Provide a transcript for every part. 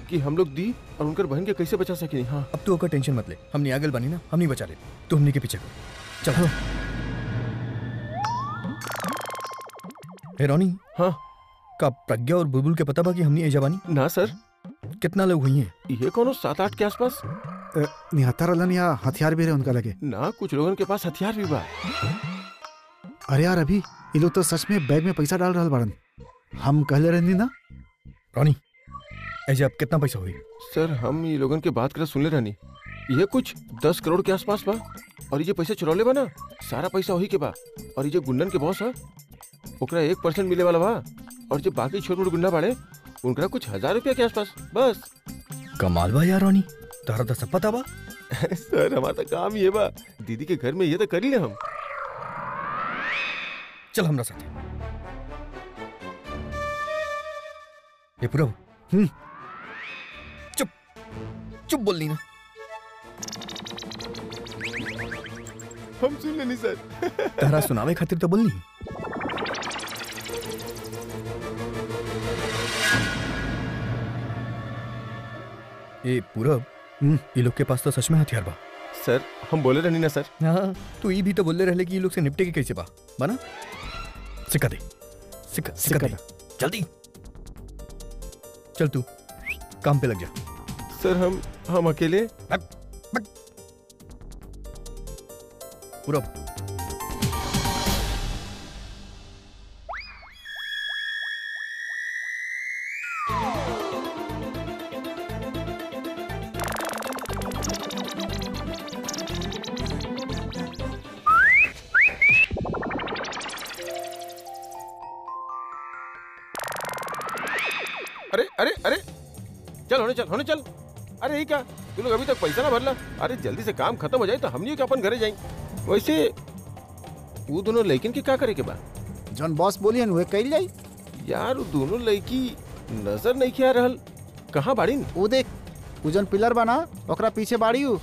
कि हम लोग दी और उनकर बहन के कैसे बचा सके हाँ अब तू ओकर टेंशन मत ले हमने आगल बनी ना हम नहीं बचा ले तू हमने के पीछे कर चल हे रोनी हाँ का प्रज्ञा और बुलबुल के पता बा कि हमने एजा बानी ना सर कितना लोग हुई हैं ये कोनो सात आठ के आसपास अ, निहत्तर रहलन या हथियार भी रहे उनका लगे ना कुछ लोगन के पास हथियार भी बा अरे यार अभी ये लोग तो सच में बैग में पैसा डाल रहल बाड़न हम कहले रहनी ना रोनी एजा अब कितना पैसा हुई सर हम ये लोगन के बात कर सुनले रहनी ये कुछ दस करोड़ के आसपास बा और ये जो पैसे चुरौले बा ना सारा पैसा वही के बा और ये जो गुंडन के बॉस है ओकरा एक परसेंट मिले वाला बा और जो बाकी छोटे मोटे गुंडा बाड़े उनका कुछ हजार रुपया के आसपास बस कमाल बा यार रोनी तारा तो सब पता बा सर हमारा तो काम ये बा दीदी के घर में ये तो कर ही ले हम चल हमरा साथ ये पूरा हम्म। चुप चुप बोलनी ना हम सुन लेनी सर तारा सुनावे खातिर तो बोलनी ए पूरब हम्म। ये लोग के पास तो सच में हथियार बा सर हम बोले रहनी ना सर हाँ तू ये भी तो बोलले रहले कि ये लोग से निपटे के कैसे बा बना सिक्का दे सिक्का सिक्का सिक्का दे जल्दी चल तू काम पे लग जा सर हम हम अकेले पूरब अरे अरे अरे चल होने चल होने चल अरे ये क्या तू लोग अभी तक पैसा ना भरला अरे जल्दी से काम खत्म हो जाए तो हमनी के अपन घरे जाए वैसे वो दोनों लड़किन के का करे के बा जौन बॉस बोलियन हुए कैल जाई यार वो दोनों लड़की नजर नहीं किया रहल कहाँ बाड़ीन वो देख उ जौन पिलर बना ओकरा पीछे बाड़ी हु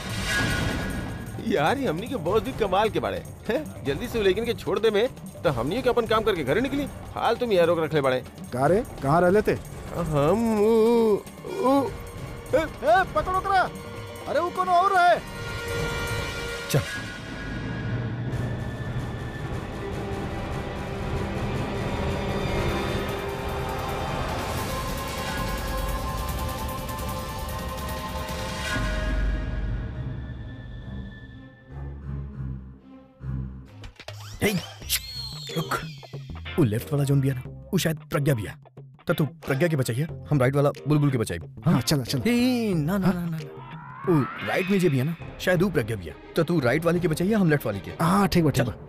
यार ये हमनी के बहुत भी कमाल के बाड़े हैं जल्दी से वो लड़किन के छोड़ दे में तो हमनी के अपन काम करके घरे निकली हाल तुम यार रोक रखले बाड़े का रे कहाँ रहले थे हम उ- उ- ए, पकड़ो ओकरा अरे वो कोनो और है चल हे, रुक वो लेफ्ट वाला जोन बिया ना वो शायद प्रज्ञा बिया तो तू प्रज्ञा के बचाइए हम राइट वाला बुलबुल के बचाई हाँ चला चला ए, ना ना ना ना ना। वो राइट में जे बिया ना शायद वो प्रज्ञा बिया तो तू राइट वाली के बचाइए हम लेफ्ट वाली के हाँ ठीक बा ठीक चल। बा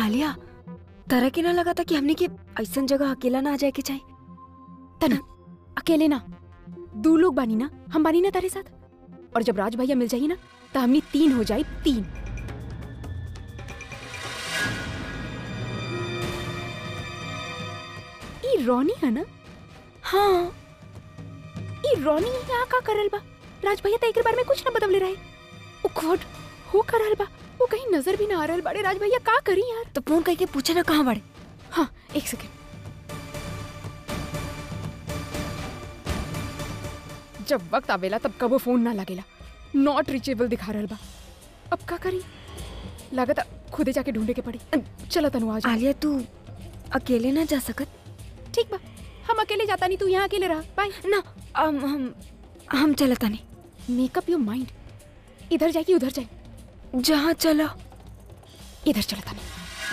आलिया तरह के ना लगा था कि हमने के ऐसन जगह अकेला ना आ जाए के चाहिए तना अकेले ना दो लोग बानी ना हम बानी ना तारे साथ और जब राज भैया मिल जाइए ना तो हमने तीन हो जाए तीन ई रोनी है ना हाँ ई रोनी यहाँ का करल बा राज भैया तो एक बार में कुछ ना बदले रहे ओ गॉड हो करल बा वो कहीं नजर भी ना आ रहल बाड़े राज भैया का करी यार तो फोन करके पूछे ना कहाँ बड़े हाँ एक सेकेंड जब वक्त आवेला तब कबो फोन ना लगेला नॉट रीचेबल दिखा रहल बा अब का करी लागत खुदे जाके ढूंढे के पड़ी चलो तनु आज आलिया तू अकेले ना जा सकत ठीक बा हम अकेले जाता नहीं तू यहाँ अकेले रहा बाय ना हम हम हम चलता नहीं मेकअप योर माइंड इधर जाए कि उधर जाए जहाँ चलो इधर चलता नहीं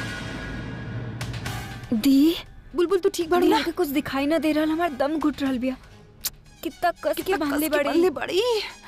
दी बुलबुल तू ठीक बाड़ू दी ना हमके कुछ दिखाई ना दे रहा हमारा दम घुट रहल बिया कितना कस के बांधले बड़े बड़ी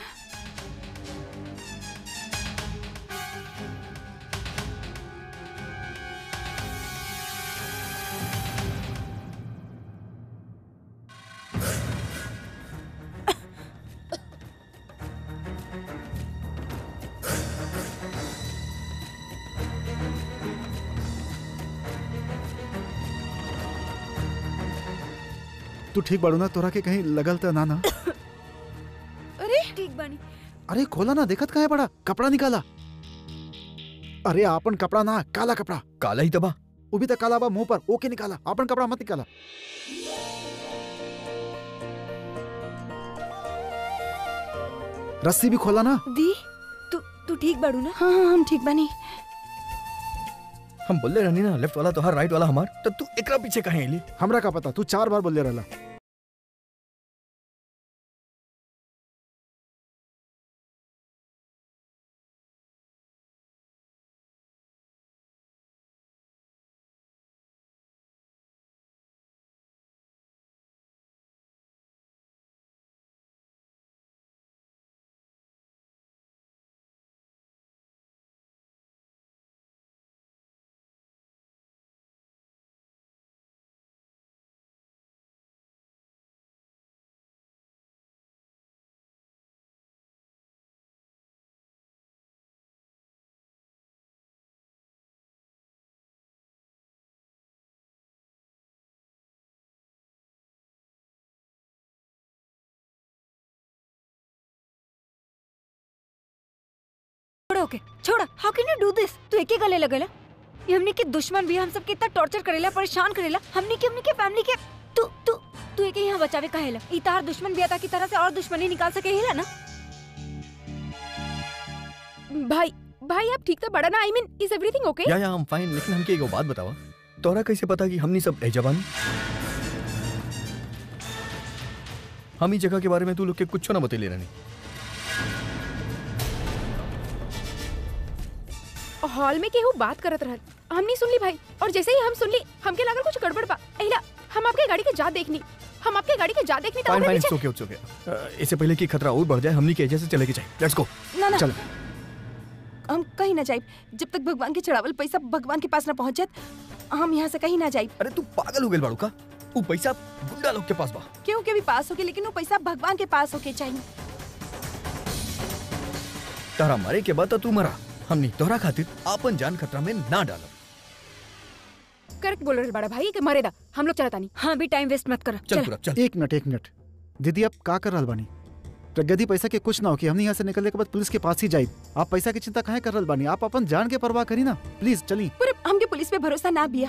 तू ठीक बाड़ू ना तोरा के कहीं लगल त ना ना अरे ठीक बानी अरे खोला ना देखत कहाँ है बड़ा कपड़ा निकाला अरे आपन कपड़ा ना काला कपड़ा काला ही तबा वो भी तो काला बा मुंह पर ओके निकाला आपन कपड़ा मत निकाला रस्सी भी खोला ना दी तू तू ठीक बाड़ू ना हाँ हाँ हम ठीक बनी हम बोले रहनी ना लेफ्ट वाला तो हर राइट वाला हमार तब तू एकरा पीछे कहे एली हमरा का पता तू चार बार बोले रहला छोड़ो ओके छोड़ा how can you do this तू एके गले लगेला ये हमने के दुश्मन भी हम सब कितना टॉर्चर करेला परेशान करेला हमने के हमने के फैमिली के तू तू तू एके यहाँ बचावे कहेला ई तार दुश्मन भी आता की तरह से और दुश्मनी निकाल सके हेला ना भाई भाई आप ठीक तो बड़ा ना आई मीन इज एवरीथिंग ओके या या हम फाइन लेकिन हमके एगो बात बतावा तोरा कैसे पता कि हमनी सब एजबान हम ई जगह के बारे में तू लोग के कुछ ना बतेले रहनी हॉल में केहू बात करत रहल हमनी सुन ली भाई और जैसे ही हम सुन ली हमके लागल कुछ गड़बड़ बा एहिला हम आपके गाड़ी के जा देखनी हम आपके गाड़ी के जा देखनी तो फाइन हमरे फाइन पीछे ओके ओके ओके इससे पहले कि खतरा और बढ़ जाए हमनी के एजेंट से चले के चाहिए लेट्स गो ना ना चल हम कहीं ना जाए जब तक भगवान के चढ़ावल पैसा भगवान के पास ना पहुंच जात हम यहाँ से कहीं ना जाए अरे तू पागल हो गेल बाड़ू का वो पैसा गुंडा लोग के पास बा केहू के भी पास होके लेकिन वो पैसा भगवान के पास होके चाहिए तारा मारे के बाद तो तू मरा हमनी तोरा खातिर आपन जान खतरा में ना डालो करेक्ट बोल रहे बड़ा भाई कि मरेदा हम लोग चलता नहीं हाँ भी टाइम वेस्ट मत कर चल पूरा चल एक मिनट एक मिनट दीदी आप का कर रहल बानी प्रगति पैसा के कुछ ना हो कि हमने यहाँ से निकलने के बाद पुलिस के पास ही जाए आप पैसा की चिंता काहे कर रहल बानी आप अपन जान के परवाह करी ना प्लीज चली पर हमके पुलिस पे भरोसा ना बिया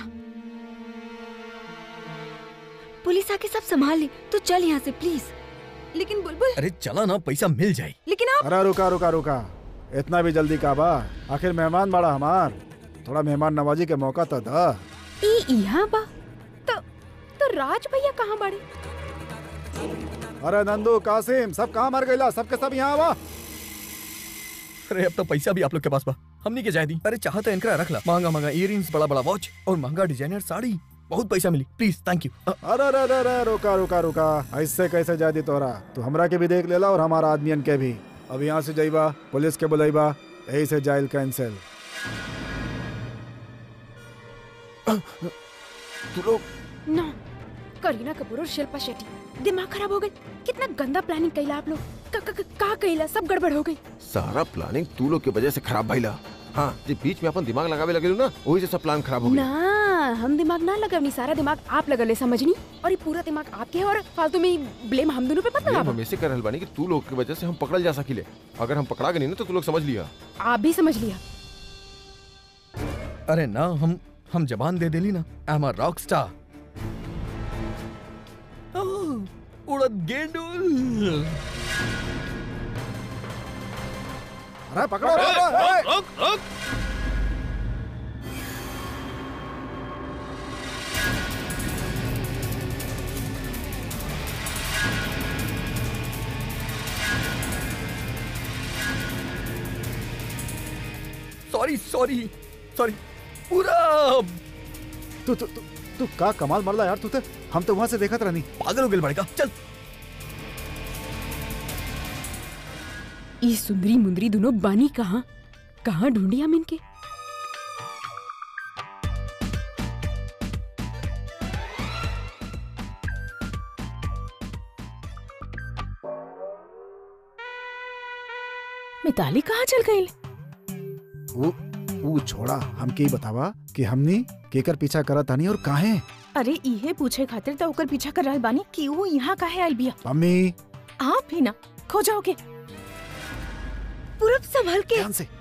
पुलिस आके सब संभाल ली तू चल यहाँ से प्लीज लेकिन बुलबुल अरे चला ना पैसा मिल जाए लेकिन आप अरे रुका रुका रुका इतना भी जल्दी का बा आखिर मेहमान बड़ा हमार थोड़ा मेहमान नवाजी के मौका तो दा ई यहाँ बा तो तो राज भैया कहाँ बाड़े अरे नंदू कासिम सब कहाँ मर गईला सबके सब यहाँ आवा अरे अब तो पैसा भी आप लोग के पास बा हमनी के जाए दी अरे चाहता है इनकरा रख ला महंगा महंगा इयरिंग्स बड़ा बड़ा वॉच और महंगा डिजाइनर साड़ी बहुत पैसा मिली प्लीज थैंक यू अरे अरे अरे अरे रुका रुका रुका ऐसे कैसे जा दी तोरा तू हमरा के भी देख लेला और हमारा आदमियन के भी अब यहाँ से जाइबा पुलिस के बुलाइबा यही से जाइल कैंसिल तू लोग ना करीना कपूर और शिल्पा शेट्टी दिमाग खराब हो गई कितना गंदा प्लानिंग कैला आप लोग का, का, का, का कैला सब गड़बड़ हो गई सारा प्लानिंग तू लोग के वजह से खराब भइला हाँ जे बीच में अपन दिमाग लगावे लगे ना वही से सब प्लान खराब हो गया ना हम दिमाग ना लगवनी सारा दिमाग आप लगले समझनी और ये पूरा दिमाग आपके है और फालतू में ब्लेम हम दोनों पे पता हम लगा हमेशा कर रहल बानी कि तू लोग की वजह से हम पकड़ल जा सकिले अगर हम पकड़ा गए नहीं ना तो तू लोग समझ लिया आप भी समझ लिया अरे ना हम हम जबान दे देली ना I am a rock star उड़द गेंडुल अरे पकड़ो पकड़ो, ए! सॉरी सॉरी सॉरी पूरा तू तू तू तू का कमाल मरला यार तू तो हम तो वहां से देखत रहनी पागल हो गए बड़का चल ये सुंदरी मुंदरी दोनों बानी कहाँ कहाँ ढूंढी हम इनके मिताली कहाँ चल गई वो वो छोड़ा हमके ही बतावा कि हमनी केकर पीछा करत तानी और काहे अरे इहे पूछे खातिर तो ओकर पीछा कर रहल बानी कि वो यहाँ काहे आइल बिया मम्मी आप ही ना खो जाओगे पूरब संभल के ध्यान से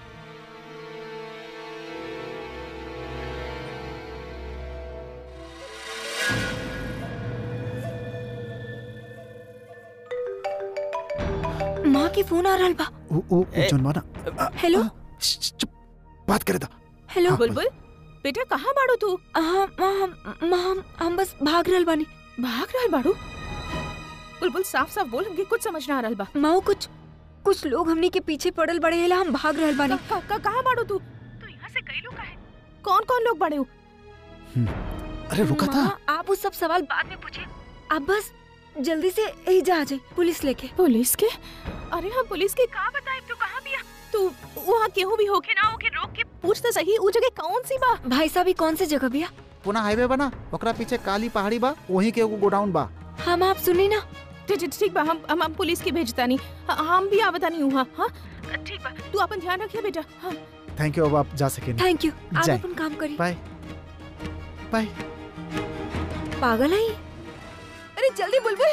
माँ के फोन आ रहल बा वो वो वो जनवा ना हेलो श्श, श्श, चुप बात करे था हेलो हाँ, बुलबुल बेटा कहाँ बाड़ू तू हाँ माँ हम माँ हम हम बस भाग रहल बानी भाग रहल बाड़ू बुलबुल साफ साफ बोल हमके कुछ समझ ना आ रहल बा माँ कुछ कुछ लोग हमनी के पीछे पड़ल बड़े हेला हम भाग रहल बानी का, का, कहाँ बाड़ू तू तू यहाँ से कई लोग काहे कौन कौन लोग बड़े हो अरे रुका था माँ, आप वो सब सवाल बाद में पूछे आप बस जल्दी से यही जा आ जाए पुलिस लेके पुलिस के अरे हम पुलिस के कहाँ बताए तू कहाँ बिया तू वहाँ केहू भी होके ना होके रोक के पूछ तो सही वो जगह कौन सी बा भाई साहब ये कौन सी जगह भैया पुनः हाईवे बना ओकरा पीछे काली पहाड़ी बा वहीं के एगो गोडाउन बा हम आप सुनी ना ठीक ठीक ठीक बा हम हम, हम पुलिस के भेजता नहीं ह- हम भी आवता नहीं वहाँ हाँ ठीक बा तू अपन ध्यान रखिए बेटा हाँ थैंक यू अब आप जा सके थैंक यू आप जय। अपन काम करिए बाय बाय पागल है ये? अरे जल्दी बुलबुल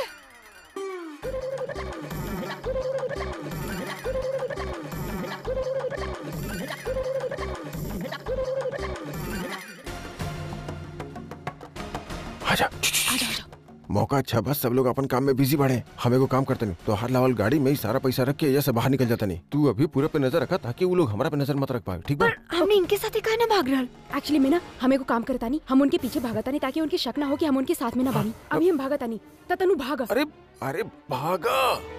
आजा मौका अच्छा बस सब लोग अपन काम में बिजी बढ़े हमें को काम करते नहीं तो हर लावल गाड़ी में ही सारा पैसा रख के यहाँ से बाहर निकल जाता नहीं तू अभी पूरे पे नजर रखा ताकि वो लोग हमारा पे नजर मत रख पाए ठीक बा पर हमने इनके साथ ही कहा ना भाग रहल एक्चुअली में ना हमें को काम करता नहीं हम उनके पीछे भागता नहीं ताकि उनकी शक ना हो कि हम उनके साथ में ना बानी अभी हम भागता नहीं त तनु भागा अरे अरे भागा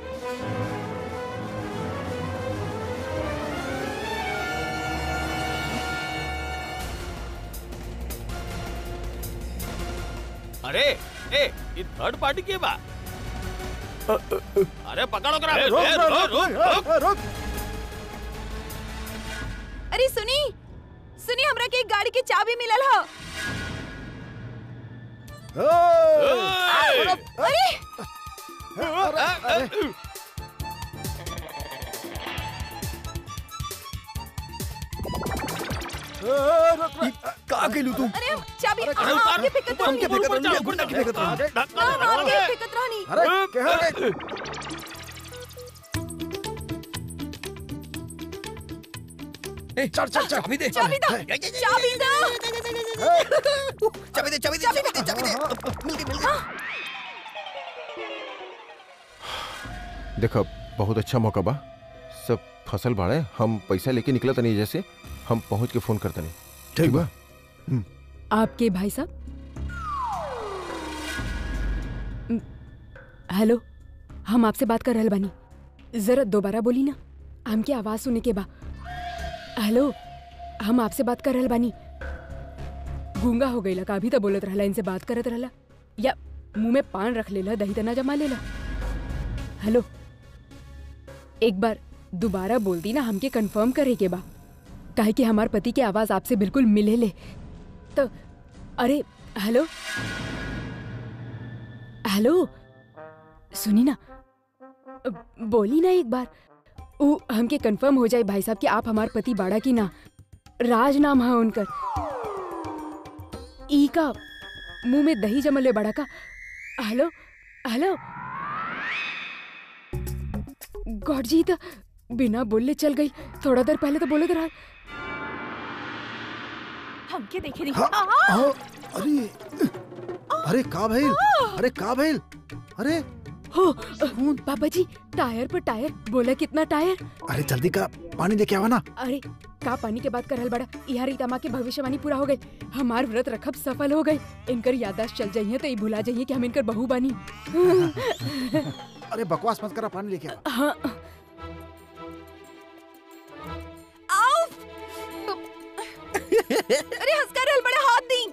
अरे ए ये थर्ड पार्टी के बा अरे पकड़ो करा रोक, रोक, रोक, रोक, रोक, रोक। अरे सुनी सुनी हमरा के एक गाड़ी के चाबी मिलल ह ओए! अरे का केलू तू अरे हम चाबी अरे हम उतार, आपके फेंकत हम के रहनी फेंकत रहनी, गुंडा के फेंकत रहनी। ना हम आपके फेंकत रहनी अरे क्या रे ए चल चल चल चाबी दे चाबी दो चाबी दो चाबी दे चाबी दे चाबी दे चाबी दे मिल गई मिल गई देखो बहुत अच्छा मौका बा सब फसल बाड़े हम पैसा लेके निकला तनी जैसे हम पहुंच के फोन करते नहीं ठीक बा आपके भाई साहब म, हेलो हम आपसे बात कर रहल बानी जरा दोबारा बोली ना हमके आवाज सुने के बा हेलो हम आपसे बात कर रहल बानी गूंगा हो गईला का अभी तो बोलत रहला इनसे बात करत रहला या मुंह में पान रख लेला दही तना जमा लेला हेलो एक बार दोबारा बोल दी ना हमके कंफर्म करे के बा काहे कि हमार पति के आवाज आपसे बिल्कुल मिले ले तो अरे हेलो हेलो सुनी ना अ, बोली ना एक बार उ हमके कंफर्म हो जाए भाई साहब कि आप हमार पति बाड़ा की ना राज नाम है उनकर ई का मुंह में दही जमल है बड़ा का हेलो हेलो गॉड जी तो बिना बोलले चल गई थोड़ा देर पहले तो बोले तो रहा हमके देखे नहीं हाँ, आ, हाँ, अरे अरे का भइल अरे का भइल अरे हो खून पापा जी टायर पर टायर बोला कितना टायर अरे जल्दी का पानी लेके आवा ना अरे का पानी के बात करल बड़ा यहाँ रीतामा के भविष्यवाणी पूरा हो गई हमार व्रत रखब सफल हो गई इनकर यादाश्त चल जाइए तो ये भुला जाइए कि हम इनकर बहू बानी अरे बकवास मत करा पानी लेके आ हाँ अरे हंसकर रहल बड़े हाथ दी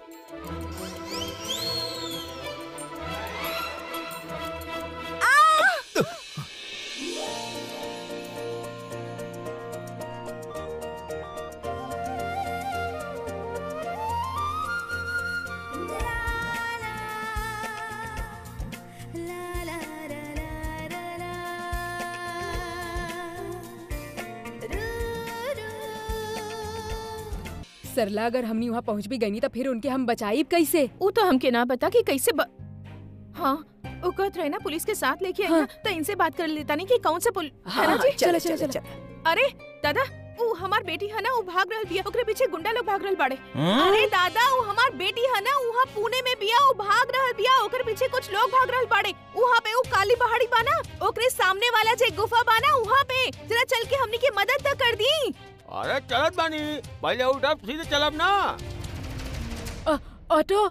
सरला अगर हमनी वहाँ पहुँच भी गई तो फिर उनके हम बचाई कैसे वो तो हमके ना पता कि कैसे ब... हाँ वो कहत रहे ना पुलिस के साथ लेके आई हाँ। ना तो इनसे बात कर लेता नहीं कि कौन से पुल है ना हाँ, जी चलो, चलो, चलो। अरे दादा वो हमार बेटी है ना वो भाग रहल बिया ओकरे पीछे गुंडा लोग भाग रहल बाड़े अरे दादा वो हमार बेटी है ना वहाँ पुणे में बिया वो भाग रहल बिया ओकरे पीछे कुछ लोग भाग रहल बाड़े वहाँ पे वो काली पहाड़ी बाना ओकरे सामने वाला जे गुफा बाना वहाँ पे जरा चल के हमनी की मदद तो कर दी अरे चलत बानी पहले उठब सीधे चलब ना अ, ऑटो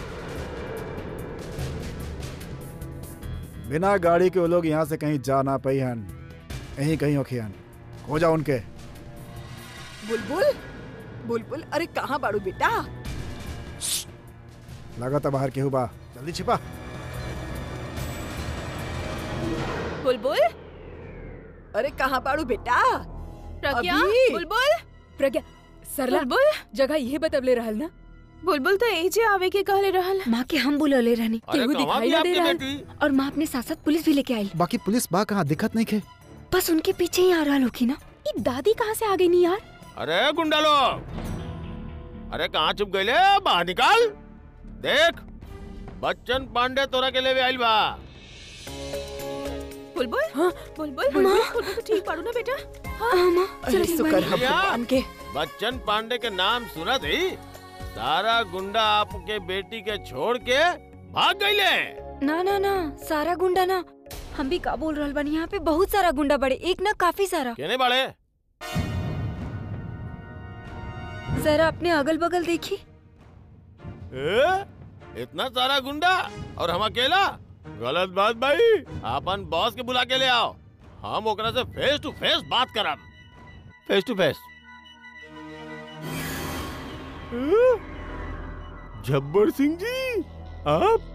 बिना गाड़ी के वो लोग यहाँ से कहीं जा ना पाई हन यहीं कहीं होखे हन हो जा उनके बुलबुल बुलबुल अरे कहाँ बाड़ू बेटा लगा था बाहर केहू बा जल्दी छिपा बुलबुल अरे कहाँ बाड़ू बेटा प्रज्ञा अभी? बुलबुल प्रज्ञा सरला बुलबुल जगह ये बतवले रहल ना बुलबुल तो एजे आवे के कहले रहल माँ के हम बुलौले रहनी अरे केहू कहाँ दिखाई भी ना दे आपकी रहा है। बेटी और माँ अपने साथ साथ पुलिस भी लेके आई बाकी पुलिस बा कहाँ दिखत नहीं खे बस उनके पीछे ही आ रहा होगी ना ये दादी कहाँ से आ गई नहीं यार अरे गुंडा लोग अरे कहाँ छुप गए बाहर निकाल देख बच्चन पांडे तोरा के लिए आइल बा बुलबुल हाँ? बुलबुल बुलबुल बुलबुल तो ठीक पाड़ू ना बेटा हाँ माँ अरे शुक्र है भैया। भगवान के बच्चन पांडे के नाम सुना थी सारा गुंडा आपके बेटी के छोड़ के भाग गईले ना ना ना सारा गुंडा ना हम भी का बोल रहल बानी यहाँ पे बहुत सारा गुंडा बड़े एक ना काफी सारा कहने वाले जरा अपने अगल बगल देखी ए? इतना सारा गुंडा और हम अकेला गलत बात भाई अपन बॉस के बुला के ले आओ हम ओकरा से फेस टू फेस बात करब face to face Jabbar Singh ji आप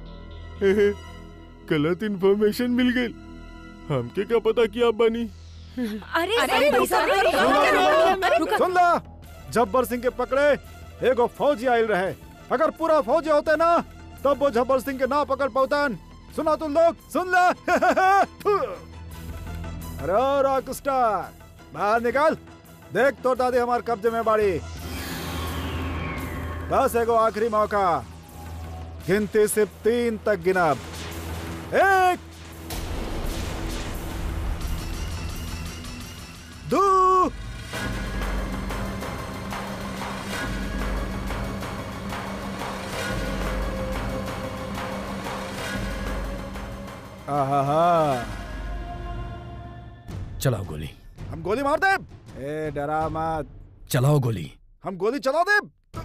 गलत इंफॉर्मेशन मिल गई हमके क्या पता कि आप बनी अरे अरे, अरे, रुका, अरे, रुका, रुका, रुका, रुका। सुन ला जब्बर सिंह के पकड़े एगो फौजी आयल रहे अगर पूरा फौजी होते ना तब वो जब्बर सिंह के ना पकड़ पातन सुना तुम लोग सुन ला अरे रॉक स्टार बाहर निकाल देख तो दादी हमार कब्जे में बाड़ी बस एगो आखिरी मौका गिनती सिर्फ तीन तक गिनब एक दो आहा चलाओ गोली हम गोली मार दे ए डरा मत चलाओ गोली हम गोली चला दे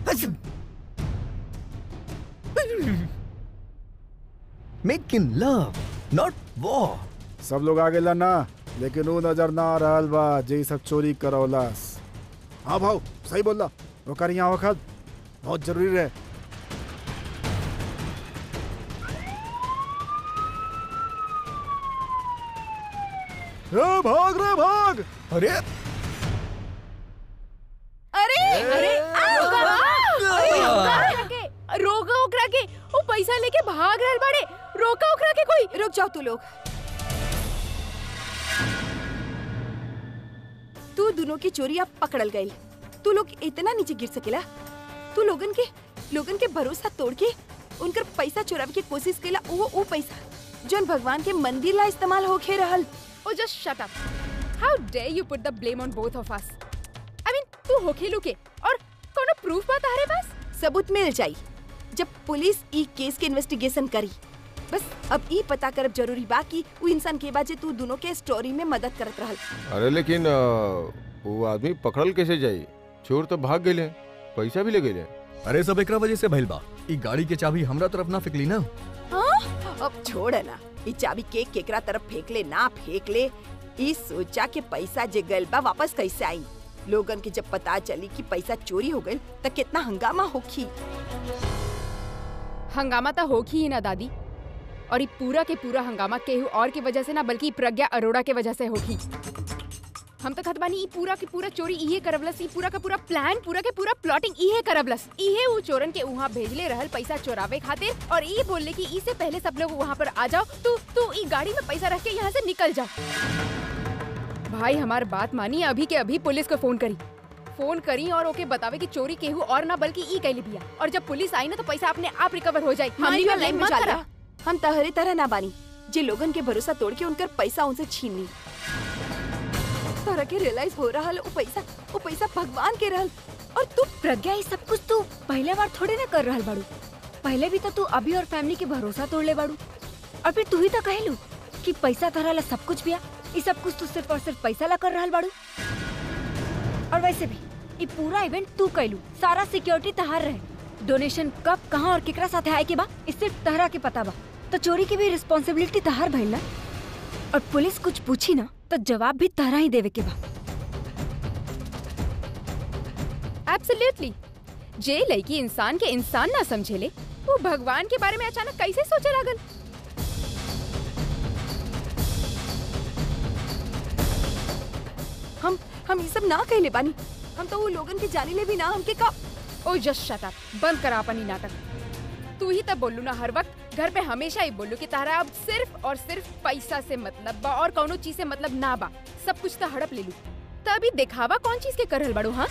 make in love not war सब लोग आगे ना लेकिन वो नजर ना आ रहल बा जे इ सब चोरी करौलस हाँ भाऊ सही बोल ओकर यहाँ वक्त बहुत जरूरी रहे ए, भाग रे भाग अरे अरे अरे रोको पैसा लेके भाग रहल बाड़े रोका ओकरा के कोई रुक जाओ तू लोग तू दोनों की चोरी अब पकड़ल गई तू लोग इतना नीचे गिर सकेला तू लोगन के लोगन के भरोसा तोड़ के उनकर पैसा चुरावे की कोशिश केला वो वो पैसा जोन भगवान के मंदिर ला इस्तेमाल होके रहल oh just shut up how dare you put the blame on both of us I मीन तू होखेलू के और कोनो प्रूफ बा तारे पास सबूत मिल जाई जब पुलिस ई केस के इन्वेस्टिगेशन करी बस अब ई पता करब जरूरी बा कि वो इंसान के बाजे तू दोनों के स्टोरी में मदद करत रहल अरे लेकिन अ, वो आदमी पकड़ल कैसे जाई चोर तो भाग गए पैसा भी ले गए अरे सब एकरा वजह से भइल बा ई गाड़ी के चाबी हमरा तरफ ना फेंकली ना अब छोड़ ना ई चाबी केक केकरा तरफ फेंक ले ना फेंक ले ई सोचा के पैसा जे गइल बा वापस कैसे आई लोगन के जब पता चली कि पैसा चोरी हो गइल त कितना हंगामा होखी हंगामा तो होगी ही ना दादी और ये पूरा के पूरा हंगामा केहू और की वजह से ना बल्कि प्रज्ञा अरोड़ा के वजह से होगी हम तो खत बानी ई पूरा के पूरा चोरी इहे करवलस ई पूरा का पूरा प्लान पूरा के पूरा प्लॉटिंग इहे करवलस इहे उ चोरन के वहाँ भेजले रहल पैसा चोरावे खातिर और ई बोलले कि ई से पहले सब लोग वहाँ पर आ जाओ तू तू ई गाड़ी में पैसा रख के यहाँ से निकल जाओ भाई हमार बात मानी अभी के अभी पुलिस को फोन करी फोन करी और ओके बतावे कि चोरी केहू और ना बल्कि ई कैली बिया और जब पुलिस आई ना तो पैसा अपने आप रिकवर हो जाए हमनी का का ब्लेम मत करा हम तहरे तरह ना बानी जे लोगन के भरोसा तोड़ के उनकर पैसा उनसे छीन ली तोरा के रियलाइज हो रहा वो पैसा वो पैसा भगवान के रहल और तू प्रज्ञा ये सब कुछ तू पहले बार थोड़े ना कर रहल बाड़ू पहले भी तो तू अभी और फैमिली के भरोसा तोड़ ले बाड़ू और फिर तू ही तो कहलू कि पैसा तोहरा ला सब कुछ बिया ये सब कुछ तू सिर्फ और सिर्फ पैसा ला कर रहल बाड़ू और वैसे भी ये पूरा इवेंट तू कैलू सारा सिक्योरिटी तहार रहे डोनेशन कब कहाँ और केकरा साथे आए के बा इस सिर्फ तहरा के पता बा तो चोरी की भी रिस्पॉन्सिबिलिटी तहार भइल ना और पुलिस कुछ पूछी ना तो जवाब भी तहरा ही देवे के बा एब्सोल्युटली जे लड़की इंसान के इंसान ना समझेले वो भगवान के बारे में अचानक कैसे सोचे लागल हम हम ये सब ना कहले बानी हम तो वो लोगन के जाने ले भी ना हमके का ओ जस्ट शट अप बंद करा अपन ही नाटक तू ही तब बोलू ना हर वक्त घर पे हमेशा ही बोलू कि तारा अब सिर्फ और सिर्फ पैसा से मतलब बा और कौनो चीज से मतलब ना बा सब कुछ तो हड़प ले लू तभी दिखावा कौन चीज के करल बड़ो हाँ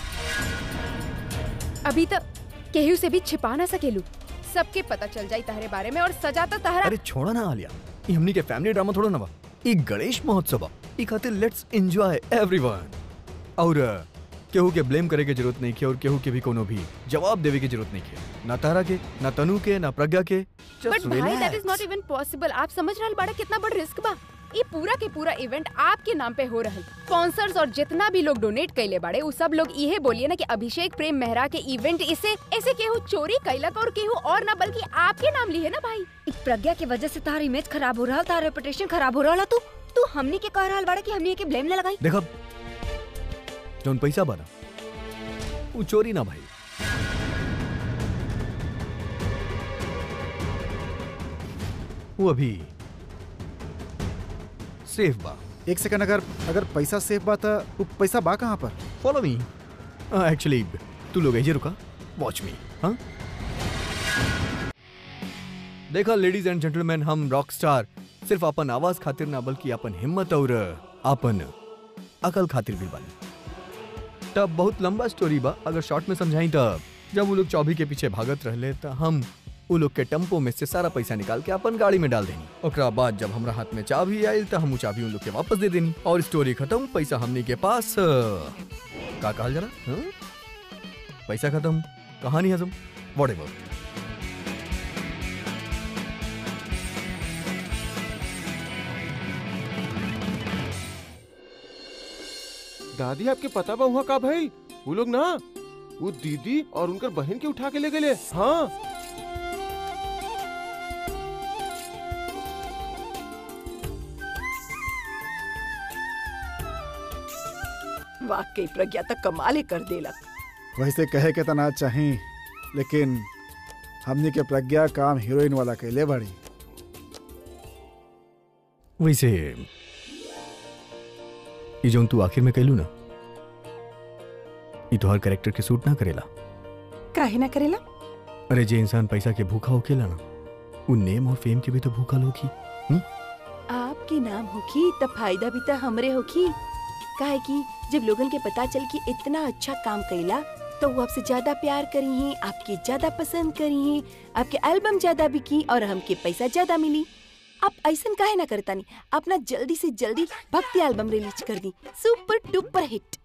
अभी तक केहू से भी छिपा ना सकेलू सबके पता चल जाई तहरे बारे में और सजा तो तहरा अरे छोड़ा ना आलिया ई हमनी के फैमिली ड्रामा थोड़ा ना बा ई गणेश महोत्सव बा ई खातिर लेट्स एंजॉय एवरीवन और अ, केहू के ब्लेम करे के जरूरत नहीं है और केहू के भी कोनो भी जवाब देवे की जरूरत नहीं है ना तारा के ना तनु के ना प्रज्ञा के बट Just भाई that is relax. Not even possible आप समझ रहल बाड़ा कितना बड़ रिस्क बा ये पूरा के पूरा इवेंट आपके नाम पे हो रहल स्पॉन्सर्स और जितना भी लोग डोनेट कैले बाड़े उ सब लोग इहे बोलिए ना कि अभिषेक प्रेम मेहरा के इवेंट इसे ऐसे केहू चोरी कैलक और केहू और ना बल्कि आपके नाम लिए ना भाई एक प्रज्ञा की वजह से तार इमेज खराब हो रहा तार रेपुटेशन खराब हो रहा तू तू हमनी के कह रहल बाड़ा कि हमनी के ब्लेम ना लगाई देखा जौन पैसा बना वो चोरी ना भाई वो अभी सेफ बा एक सेकंड अगर अगर पैसा सेफ बा त उ पैसा बा कहाँ पर फॉलो मी एक्चुअली तू लोग ऐजे रुका वॉच मी हाँ देखा लेडीज एंड जेंटलमैन हम रॉक स्टार सिर्फ अपन आवाज खातिर ना बल्कि अपन हिम्मत और अपन अकल खातिर भी बनी तब बहुत लंबा स्टोरी बा अगर शॉर्ट में समझाई तब जब वो लोग चौबी के पीछे भागत रहले त हम वो लोग के टेम्पो में से सारा पैसा निकाल के अपन गाड़ी में डाल देनी ओकरा बाद जब हमरा हाथ में चाबी आयल त हम उ चाबी उन लोग के वापस दे देनी और स्टोरी खत्म पैसा हमनी के पास अ, का कहल जरा हाँ? पैसा खत्म कहानी हजम वॉट दादी आपके पता बा वहाँ का भाई वो लोग ना वो दीदी और उनकर बहन के उठा के ले गए हाँ वाकई प्रज्ञा तक कमाले कर देलक वैसे कहे के तना चाही लेकिन हमनी के प्रज्ञा काम हीरोइन वाला कैले बड़ी वैसे ये जो तू आखिर में कहलू ना ये तो हर कैरेक्टर के सूट ना करेला काहे ना करेला अरे जे इंसान पैसा के भूखा होकेला ना वो नेम और फेम के भी तो भूखल होगी आपके नाम होखी तब फायदा भी तो हमरे होखी काहे कि जब लोगन के पता चल कि इतना अच्छा काम कैला तो वो आपसे ज्यादा प्यार करी हैं आपके ज्यादा पसंद करी हैं आपके एल्बम ज्यादा बिकी और हमके पैसा ज्यादा मिली आप ऐसा काहे ना करता नहीं अपना जल्दी से जल्दी भक्ति एल्बम रिलीज कर दी सुपर डुपर हिट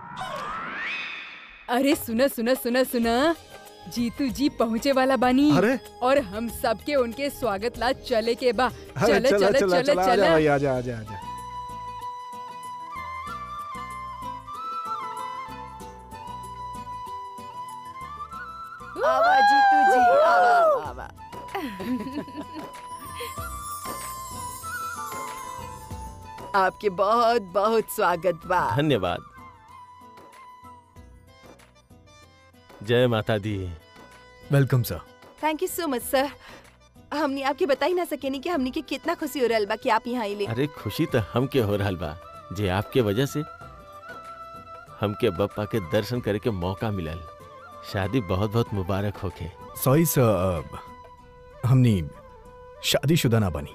अरे सुना सुना सुना सुना जीतू जी पहुँचे वाला बानी अरे और हम सबके उनके स्वागत ला चले के बा अरे चले चला चले चला चले चला आजा चले भाई आजा आजा आजा आवा जीतू जी आवा आवा, आवा आपके बहुत बहुत स्वागत बा धन्यवाद जय माता दी welcome sir thank you so much sir हमने आपके बता ही ना सके नहीं कि हमने के कितना खुशी हो रहा बा कि आप यहाँ आइले अरे खुशी तो हमके हो रहल बा जे आपके वजह से हमके बप्पा के दर्शन करे के मौका मिलल शादी बहुत बहुत मुबारक होके सॉरी सर हमनी शादीशुदा ना बनी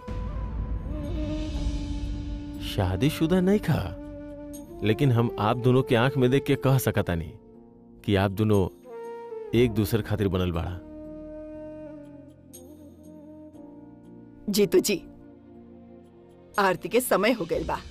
शादीशुदा नहीं खा लेकिन हम आप दोनों के आंख में देख के कह सकता नहीं कि आप दोनों एक दूसरे खातिर बनल बाड़ा जीतू जी आरती के समय हो गए बा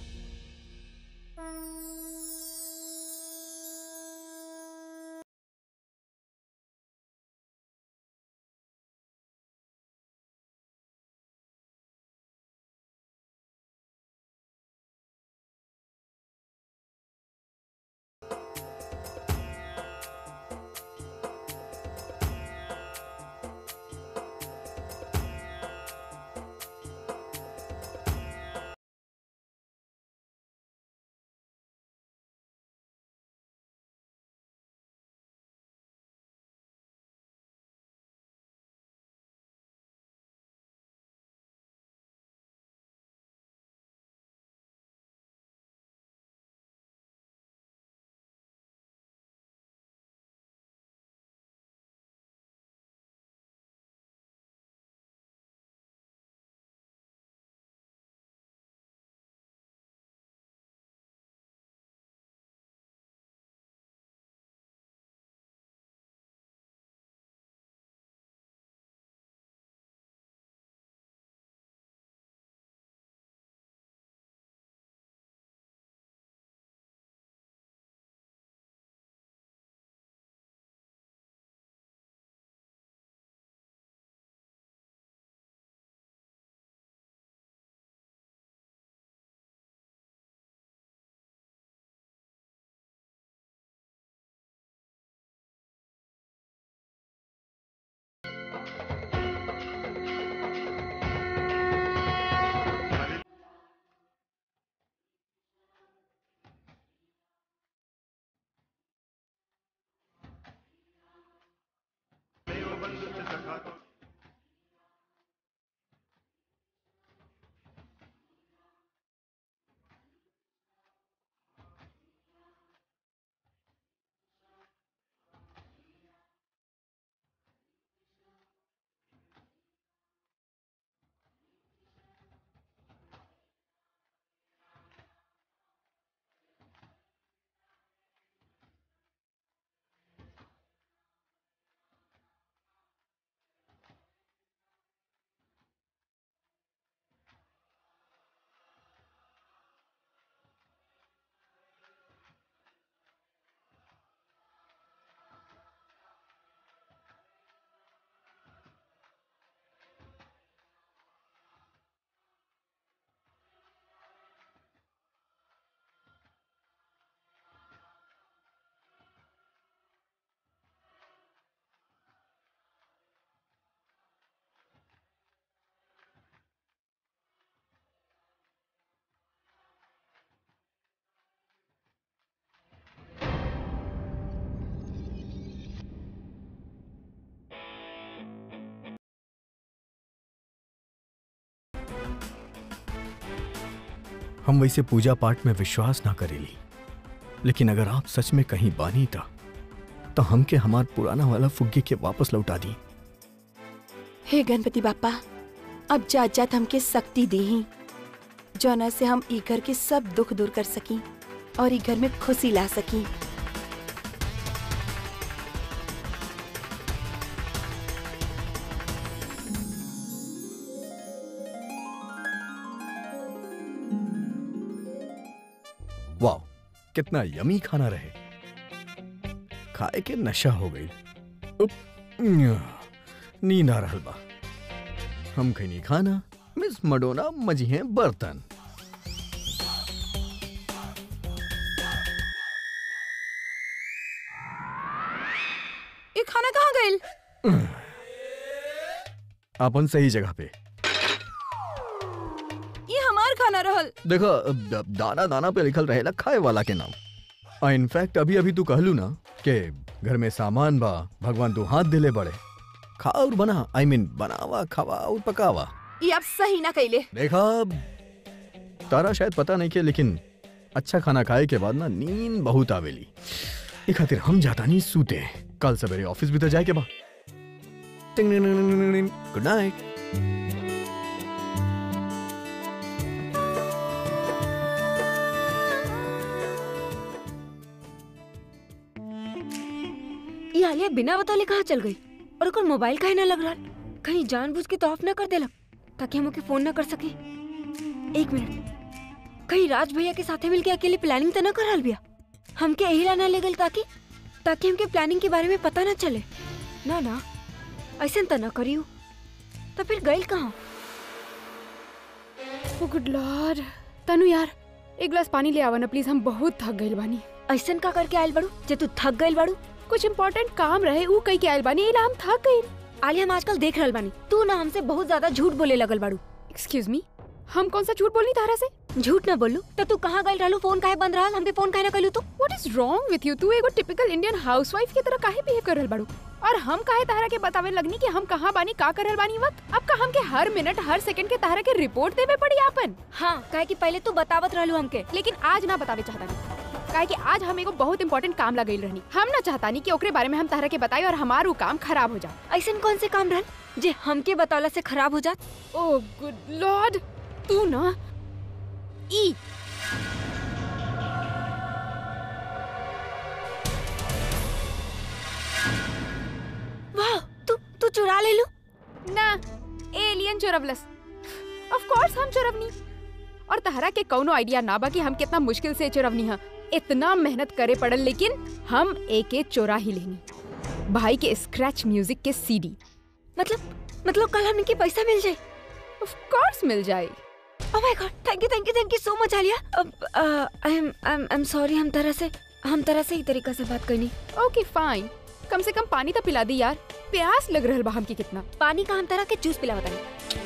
हम वैसे पूजा पाठ में विश्वास ना करेली लेकिन अगर आप सच में कहीं बानी था तो हमके हमार पुराना वाला फुग्गे के वापस लौटा दी हे गणपति बापा अब जात जात हमके शक्ति दी जौना से हम ई घर के सब दुख दूर कर सकी और ई घर में खुशी ला सकी वाह कितना यमी खाना रहे खाए के नशा हो गई उप, न्या, नींद आ रहल बा हम खैनी खाना मिस मडोना मजी हैं बर्तन ये खाना कहाँ गइल अपन सही जगह पे ये हमार खाना रहल देखो द- दाना दाना पे लिखल रहेला खाए वाला के नाम इनफैक्ट अभी अभी तू कहलू ना कि घर में सामान बा भगवान तू हाथ दिले बड़े खा और बना आई I मीन mean, बनावा खावा और पकावा ये आप सही ना कैले देखा तारा शायद पता नहीं के लेकिन अच्छा खाना खाए के बाद ना नींद बहुत आवेली ये खातिर हम जाता नहीं सूते कल सवेरे ऑफिस भी तो जाए के बा गुड नाइट ये आलिया बिना बताले कहाँ चल गई और ओकर मोबाइल काहे ना लग रहा कहीं जानबूझ के तो ऑफ ना कर देला ताकि हम ओके फोन ना कर सके एक मिनट कहीं राज भैया के साथे मिलके अकेले प्लानिंग तो ना कर रहल बिया हमके यही ला ना ले गल ताकि ताकि हमके प्लानिंग के बारे में पता ना चले ना ना ऐसे तो ना करियो तो फिर गइल कहाँ ओ गुड लॉर्ड तनु यार एक गिलास पानी ले आवा ना प्लीज हम बहुत थक गइल बानी ऐसन का करके आयल बड़ू जे तू थक गइल बड़ू कुछ इम्पोर्टेंट काम रहे ऊ कई के आइल बानी एला हम थक गइल आलिया हम आजकल देख रहल बानी तू ना हमसे बहुत ज्यादा झूठ बोले लगल बाड़ू एक्सक्यूज मी हम कौन सा झूठ बोलनी तारा से झूठ ना बोलू तो तू कहाँ गइल रहलू फोन काहे बंद रहल हमके फोन काहे ना कइलू तू what is wrong with you तू एगो टिपिकल इंडियन हाउसवाइफ की तरह काहे बिहेव कर रहल बाड़ू और हम काहे तारा के बतावे लगनी कि हम कहाँ बानी का कर रहल बानी वक्त अब का हमके हर मिनट हर सेकंड के तारा के रिपोर्ट देवे पड़ी आपन हाँ काहे कि पहले तू बतावत रहलू हमके लेकिन आज ना बतावे चाहता नहीं काहे कि आज हम एगो बहुत इंपॉर्टेंट काम लगल रहनी हम ना चाहता नहीं कि ओकरे बारे में हम तारा के बताई और हमारू काम खराब हो जाए ऐसन कौन से काम रहल जे हमके बतावला से खराब हो जात ओ गुड लॉर्ड तू ना ई वाह तू तू चुरा ले लू ना एलियन चोरवलस ऑफ कोर्स हम चोरवनी और तहरा के कौनो आइडिया ना बा कि हम कितना मुश्किल से चोरवनी हा इतना मेहनत करे पड़ल लेकिन हम एक एक चोरा ही लेनी भाई के स्क्रैच म्यूजिक के सीडी मतलब मतलब कल हमके पैसा मिल जाए ऑफ कोर्स मिल जाए oh my god thank you thank you thank you so much Alia अब I am I am I am sorry हम तरह से हम तरह से ही तरीका से बात करनी ओके फाइन कम से कम पानी तो पिला दी यार प्यास लग रहल बा हमके कितना पानी का हम तरह के जूस पिला बताई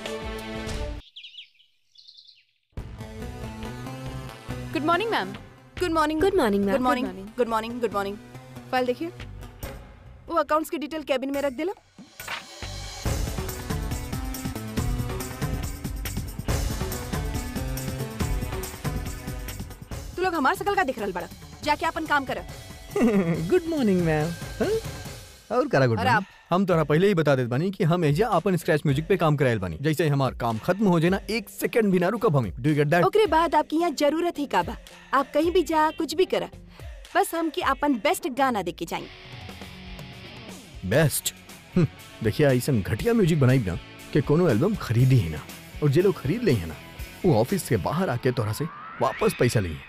good morning ma'am good morning good morning good ma'am morning morning. Good morning good morning file देखिए वो अकाउंट्स की डिटेल कैबिन में रख देला तू लोग हमार सकल का देख रहल बड़ा जाके अपन काम कर गुड मॉर्निंग मैम और करा गुड और मॉर्निंग आप? हम तोरा पहले ही बता देत बानी कि हम एजा अपन स्क्रैच म्यूजिक पे काम करायल बानी जैसे ही हमार काम खत्म हो जाए ना एक सेकंड भी ना रुकब हम डू गेट दैट ओकरे बाद आपकी यहाँ जरूरत ही का बा आप कहीं भी जा कुछ भी करा बस हमके अपन बेस्ट गाना देके जाएं बेस्ट देखिए ऐसा घटिया म्यूजिक बनाई ना कि कोनो एल्बम खरीदी ही ना और जे लोग खरीद ले है ना वो ऑफिस से बाहर आके तोरा से वापस पैसा लिए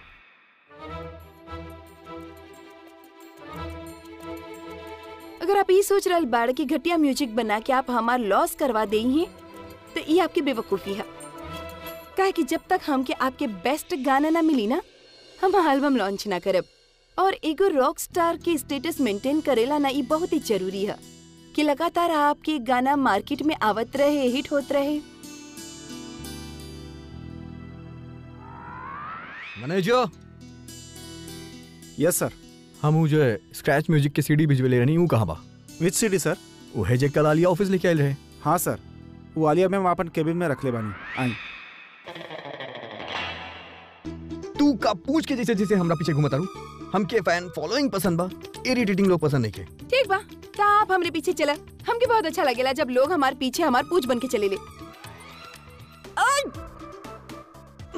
अगर आप ये सोच रहल बाड़ कि घटिया म्यूजिक बना के आप हमार लॉस करवा दे हैं तो ये आपकी बेवकूफ़ी है काहे कि जब तक हमके आपके बेस्ट गाना ना मिली ना हम एल्बम लॉन्च ना करब और एगो रॉक स्टार के स्टेटस मेंटेन करेला ना ये बहुत ही जरूरी है कि लगातार आपके गाना मार्केट में आवत रहे हिट होत रहे मैनेजर यस सर हम उ जो है स्क्रैच म्यूजिक के सीडी भिजवे ले रहनी हूँ कहाँ बा विच सिटी सर वो है जे कल आलिया ऑफिस लेके आयल रहे हाँ सर वो आलिया मैम अपन केबिन में रख ले बानी आई तू का पूछ के जैसे जैसे हमरा पीछे घुमता रू हमके फैन फॉलोइंग पसंद बा इरिटेटिंग लोग पसंद नहीं के ठीक बा तो आप हमरे पीछे चला हमके बहुत अच्छा लगेला जब लोग हमारे पीछे हमार पूछ बन के चले ले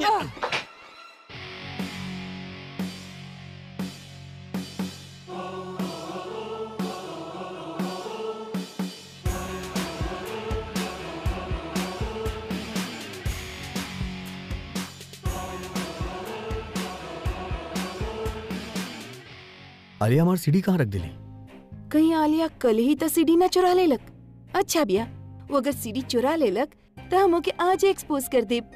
आलिया हमार सीढ़ी कहाँ रख दिली कहीं आलिया कल ही तो सीढ़ी ना चुरा लेलक अच्छा बिया वो अगर सीढ़ी चुरा लेलक तो हम ओके आज एक्सपोज कर दे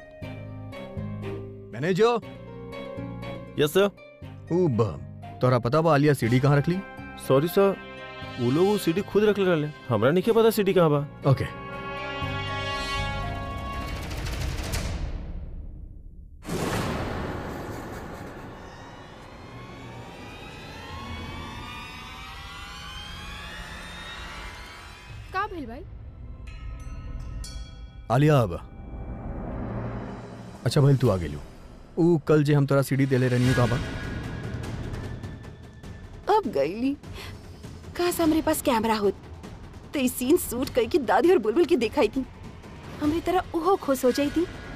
मैनेजर यस सर उब तोरा पता बा आलिया सीढ़ी कहाँ रख ली सॉरी सर वो लोग वो सीडी खुद रख ले रहे हमरा नहीं पता सीडी कहाँ बा ओके का भेल भाई आलिया अब अच्छा भाई तू आ गेलू ऊ कल जे हम तोरा सीढ़ी देले रहनी कहाँ बा अब गईली काश हमारे पास कैमरा होत तो इस सीन शूट करके दादी और बुलबुल की दिखाई थी हमरी तरह ओहो खुश हो जाई थी